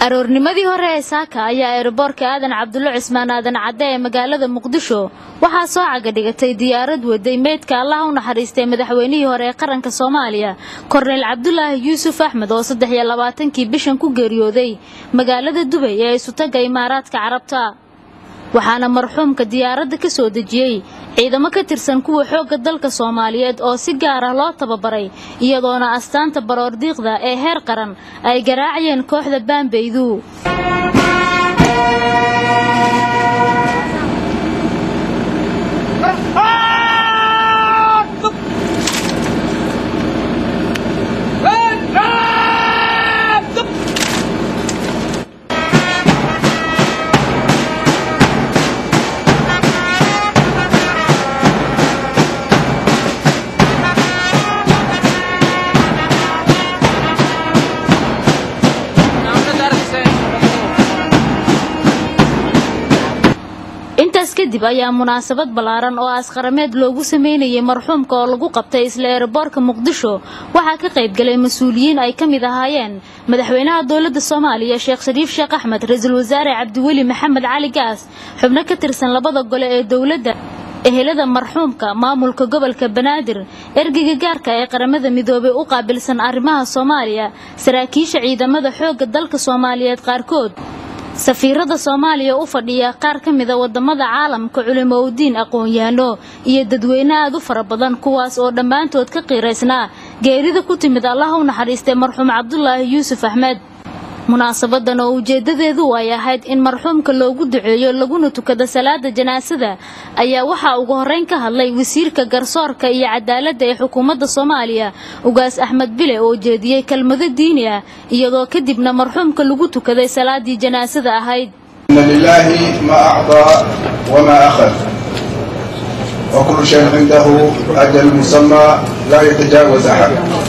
aroornimadii hore ee saaka ayaa eeraboorka aadan cabdulle cismaan aadan cadde ee magaalada muqdisho waxaa soo cagadhigatay diyaarad waday meydka allaha u naxariistay madaxweynihii hore ee qaranka soomaaliya korneyl cabdulaahi yuusuf axmed oo saddex iyo labaatankii bishan ku geeriyooday magaalada dubay ee isutaga imaaraadka carabta waxaana marxuumka diyaaradda ka soo dejiyey ciidamo ka tirsan kuwa xoogga dalka soomaaliyeed oo si gaar ah loo tababaray iyadoona astaanta baroordiiqda ee heer qaran ay garaacayeen kooxda baambeydu intaas kadib ayaa munaasabad ballaaran oo aasqarameed loogu sameynayay marxuumka oo lagu qabtay isla eeraboorka muqdisho waxaa ka qaybgalay mas-uuliyiin ay ka mid ahaayeen madaxweynaha dowladda soomaaliya sheekh shariif sheekh axmed ra-iisul wasaare cabdiweli maxamed cali gaas xubno ka tirsan labada gole ee dowladda ehelada marxuumka maamulka gobolka banaadir ergeyga gaarka ee qaramada midoobay u qaabilsan arrimaha soomaaliya saraakiisha ciidamada xoogga dalka soomaaliyeed qaarkood safiirada soomaaliya u fadhiya qaar ka mida wadamada caalamka culimoudiin aqoon-yahano iyo dadweyne aad u fara badan kuwaas oo dhammaantood ka qiiraysnaa geerida ku timid allaha u naxariistay marxuum cabdulaahi yuusuf axmed munaasabadan oo ujeedadeedu ay ahayd in marxuumka loogu duceeyo laguna tukado salaada janaasada ayaa waxaa ugu horeyn ka hadlay wasiirka garsoorka iyo cadaaladda ee xukuumadda soomaaliya ugaas axmed bile oo jeediyey kelmado diini ah iyadoo kadibna marxuumka lagu tukaday salaadii janaasada ahayd إن لله ما أعطى وما أخذ وكل شيء عنده أجل مسمى لا يتجاوز أحد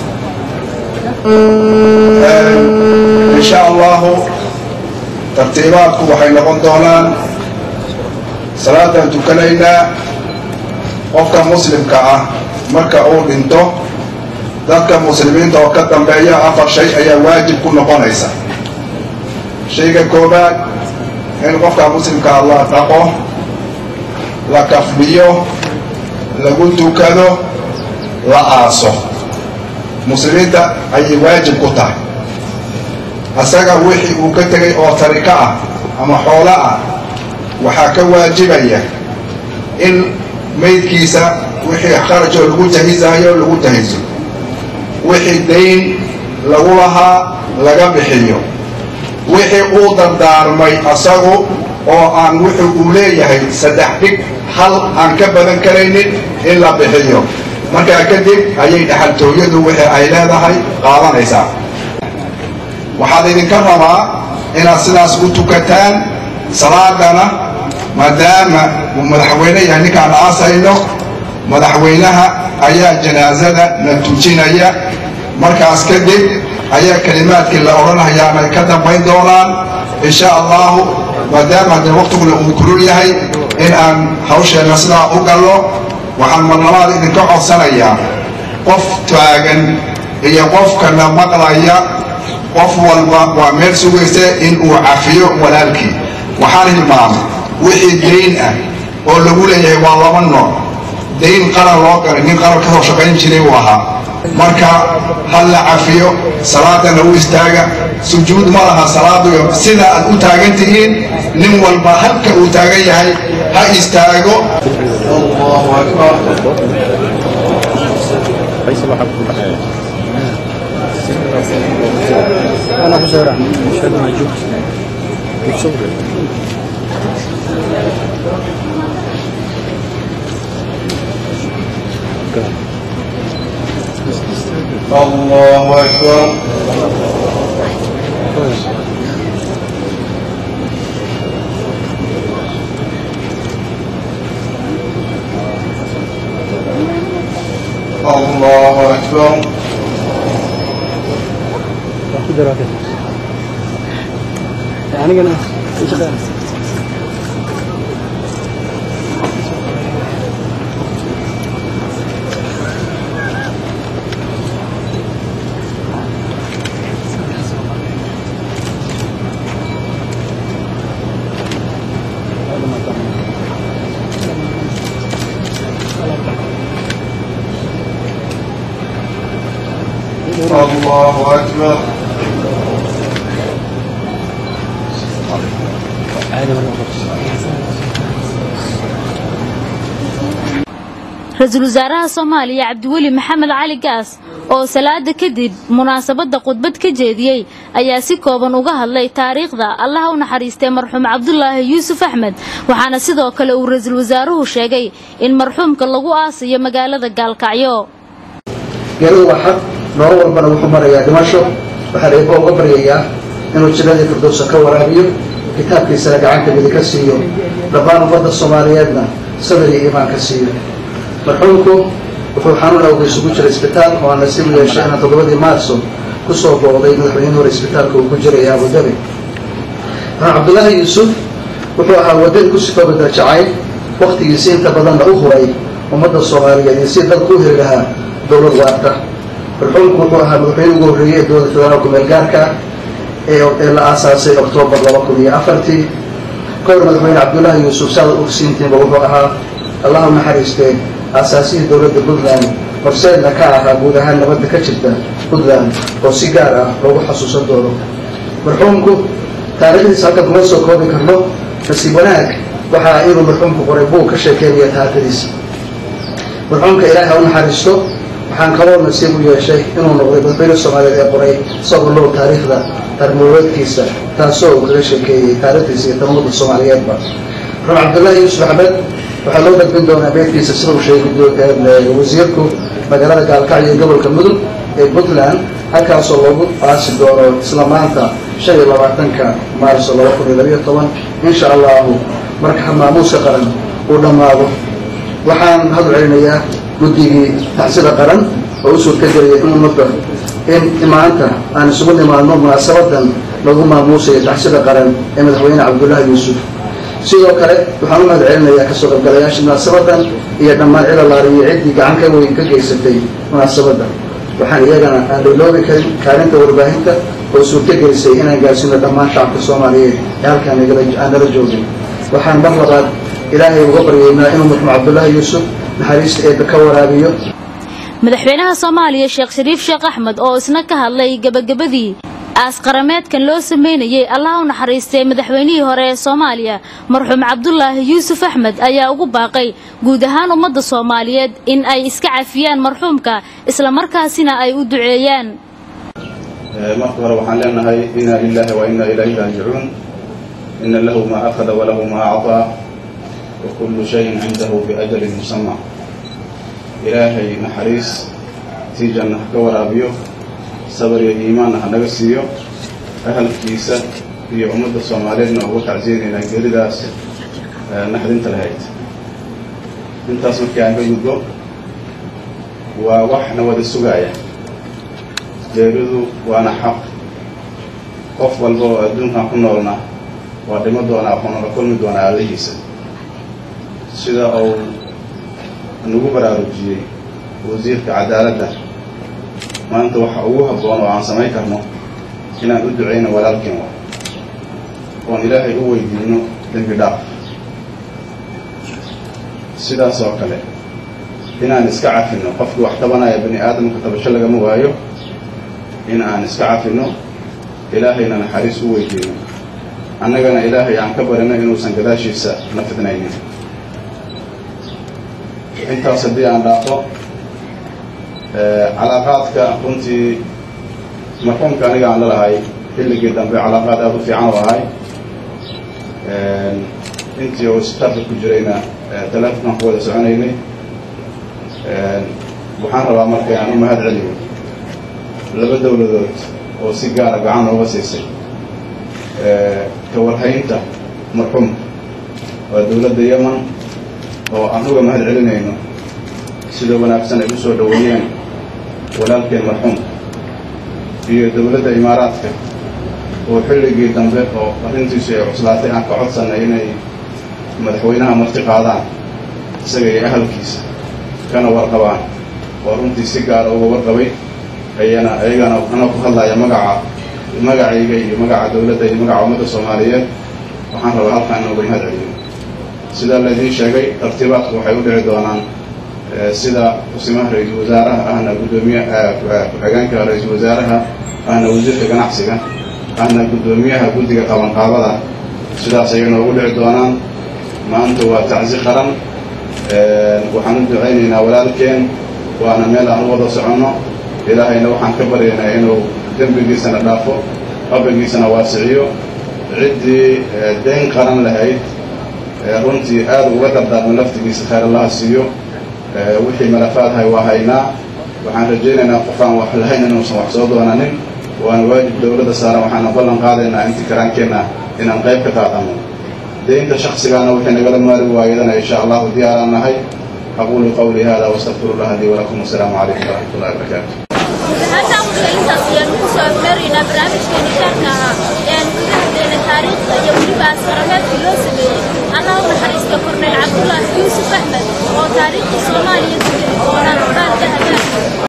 إن شاء الله ترتيباتكم waxay noqon doonaan salaadan tukanaynaa qofka muslimka ah marka uu dhinto dadka muslimiinta oo ka dambeeya afar shay ayaa waajib ku noqonaysa shayga koobaad in qofka muslimka ah la dhaqo la kafbiyo lagu tukado la aaso muslimiinta ayay waajib ku tahay asaga wixii uu ka tegay oo tariko ah ama xoolo ah waxaa ka waajibaya in maydkiisa wixii kharajoo lagu jahisayo lagu jahiso wixii dayn lagu lahaa laga bixiyo wixii uu dardaarmay asagu oo aan wuxuu uu leeyahay saddex dhig hal aan ka badan karaynin in la bixiyo markaa kadib ayay dhaxaltooyadu wixii ay leedahay qaadanaysaa waxaad idinka rabaa inaad sidaas u tukataan salaadana maadaama uu madaxweyne yahay ninkaan aasayno madaxweynaha ayaa janaasada na tujinaya markaas kadib ayaa kelimaadkii la odhanayaana ay ka dambayn doonaan insha allahu maadaama dee waqtiguna uu kulul yahay in aan hawsheenna sidaa u gallo waxaan marlabaad idinka codsanayaa qof taagan iyo qofkana maqlaya qof walba waa meel sugaysa in uu cafiyo walaalkii waxaan hilmaamay wixii dayn ah oo lagu leeyahay waa laba nooc dayn qaran loo galay nin qaran ka soo shaqayn jiray uu ahaa marka hal la cafiyo salaadana u istaaga sujuud ma laha salaadu sida aad u taagan tihiin nin walba halka uu taagan yahay ha istaago allahu akbar أنا حسين مشهد موجود متصور الله أكبر الله أكبر قدرات يعني أنا إيش غير الله أكبر ra-iisul wasaaraha soomaaliya cabdiweli maxamed cali gaas oo salaada kadib munaasabadda khudbad ka jeediyey ayaa si kooban uga hadlay taariikhda allaha u naxariistay marxuum cabdulaahi yuusuf axmed waxaana sidoo kale uu ra-iisul wasaaruhu sheegay in marxuumka lagu aasayo magaalada gaalkacyo geeruhu waa xaq noolo walbana wuxuu marayaa dhimasho waxaa reebo uga baryayaa inuu jannadii firdowsa ka waraabiyo kitaabkiisana gacanta midi ka siiyo dhammaan ummadda soomaaliyeedna sabir iyo iimaan ka siiyo marxuumku wuxuu xanuun awgeys ugu jiray isbitaal oo aan nasiib u yeeshay inaan toddobadii maarso ku soo booqday madaxweynihii hore isbitaalka uu ku jiray abudabi marxuum cabdullaahi yuusuf wuxuu ahaa waddan ku sifooba darjacayl wakhtigiisi inta badanna u huray ummadda soomaaliyeed iyo si dalku u heli lahaa dowlad waarta marxuumku wuxuu ahaa madaxweyne ugu horreeyey ee dowladda federaalku meelgaarka ee la aasaasay oktoobar laba kun iyo afartii kahor madaxweyne cabdullaahi yuusuf saada ogsiintiinba wuxuu ahaa allahu naxariistee aasaasihii dowladda puntland horseedna ka ahaa guud ahaan nabadda ka jirta puntland oo si gaar ah loogu xasuusan doono marxuumku taariikhdiisa halkan kuma soo koobi karno nasiib wanaag waxaa inuu marxuumku qoray buug ka sheekeynaya taariikhdiisa marxuumka ilaahi ha u naxariisto waxaan kaloo nasiib u yeeshay inuu noqday madaxweyne soomaaliyeed ee qoray isagoo low taariikhda taarnololeedkiisa taasoo uu kaga sheekeeyey taariikhdiisa iyo tanumada soomaaliyeedba marxuum cabdullaahi yuusuf axmed waxaa loo gudbin doonaa beedkiisa sida uu sheegay wasiirku magaalada gaalkacyo ee gobolka mudug ee puntland halkaasoo loogu aasi doono isla maanta shan iyo labaatanka maarso laba kun iyo labayo toban insha allahu marka maamuuska qaran uu dhammaado waxaan hadal celinayaa guddigii tacsida qaran oo u suurtagelaya in ummadda in maanta aan isugu nimaadno munaasabadan lagu maamuusayo tacsida qaran ee madaxweyne cabdullaahi yuusuf sidoo kale waxaan u mahad celinayaa kasoo qaybgalayaasha munaasabadan iyo dhammaan cilalaar iyo ciddii gacan ka weyn ka geysatay munaasabaddan waxaan iyagana aan lailoobi karin kaalinta warbaahinta oo suurtagelisay inaan gaarsiino dhammaan shacabka soomaaliyeed ee halkaan aan nala joogin waxaan mar labaad ilaahay uga baryaynaa inuu marxuum cabdullaahi yuusuf naxariista eebba ka waraabiyo madaxweynaha soomaaliya sheekh shariif sheekh axmed oo isna ka hadlay gebagabadii aasqarameedkan loo sameynayay allaha u naxariistay madaxweynihii hore ee soomaaliya marxuum cabdulaahi yuusuf axmed ayaa ugu baaqay guud ahaan ummadda soomaaliyeed in ay iska cafiyaan marxuumka islamarkaasina ay u duceeyaan marka hore waxaan leenahay inaa lilaahi wa inaa ilayhi raajicuun ina lahu maa akhada walahu maa acطaa wa kullu shayin cindahu biajalin musama ilaahay naxariis tii janna ha ka waraabiyo sabar iyo iimaanna ha naga siiyo ahalkiisa iyo ummadda soomaaliyeedna ugu tacsiinaynaa geeridaas naxdinta lahayd intaas markii aan ka gudbo waa wax na wada sugaaya geeridu waana xaq qof walba oo adduunkan ku noolna waa dhimo doonaa waxuuna la kulmi doonaa allihiisa sida uu nagu baraarujiyey wasiirka cadaaladda maanta waxa ugu habboon oo aan samayn karno inaan u ducayno walaalkeen wa oon ilaahay u weydiino dembi dhaaf sidaas oo kale inaan iska cafino qofkii wax tabanaya bani aadamka tabasho lagama waayo in aan iska cafino ilaahayna naxariis u weydiino annagana ilaahay aan ka barino inuusan gadaashiisa na fidnaynin intaas haddii aan dhaafo calaaqaadka runtii marxuumka aniga aan lalahay xilligii dambe calaaqaad aada u fiican oo ahay intii oo isbitaalka ku jirayna teleefonkaan ku wada soconaynay waxaan rabaa marka inaan u mahad celiyo laba dowladood oo si gaara gacan ooga siisay ka warhaynta marxuumka waa dowladda yeman oo aan uga mahad celinayno sida wanaagsan ay u soo dhoweeyeen walaalkeen marxuumka iyo dowladda imaaraadka oo xilligii dambe oo arrintiisu ay cuslaatay aan ka codsannay inay madaxweynaha marti qaadaan isaga iyo ahalkiisa kana warqabaan oo runtii si gaara uga warqabay ayana ayagana anoo ku hadlaya magaca magacayga iyo magaca dowladda iyo magaca ummadda soomaaliyeed waxaan rabaa halkaan inooga mahad celiyo sidaa laydiin sheegay tartiibaadku waxay u dhici doonaan sida kusimaha ra-iisul wasaaraha ahna gudoomiye ku-xigeenka ra-iisul wasaaraha ahna wasiirka ganacsiga ahna guddoomiyaha guddiga qabanqaabada sidaas ayay noogu dhici doonaan maanta waa tacsi qaran waxaan u ducaynaynaa walaalkeen waana meel aan u wada soconno ilaahayna waxaan ka baryaynaa inuu dembigiisana dhaafo qabrigiisana waasiciyo ciddii dayn qaran lahayd runtii aad uga dardaarma laftigiisa khayr allaha siiyo wixii malafaadhay waa haynaa waxaan rajaynaynaa qofaan wax lahayn inuusan wax soo doonanin waana waajib dowladda saaran waxaana ballan qaadaynaa intii karaankeenna inaan qayb ka qaadano deynta shaksigaana wixii nagala maari waayadana insha allahu diyaaraan nahay aquulu qawlii hada wastaqfiru llah lii walakum wasalaamu calaykum waraxmat ullahi wabarakaatu halkan waxay intaas ayaanu kusoo afmeeraynaa barnaamijkeeni gaarka ahaa ee aan kaga hadlayna taariikhda iyo weliba askarameedkii loo sameeyey allah u naxariista korneyl cabdulaahi yuusuf axmed oo taariikhda soomaaliya ku jiri doonaan qaar dahabaa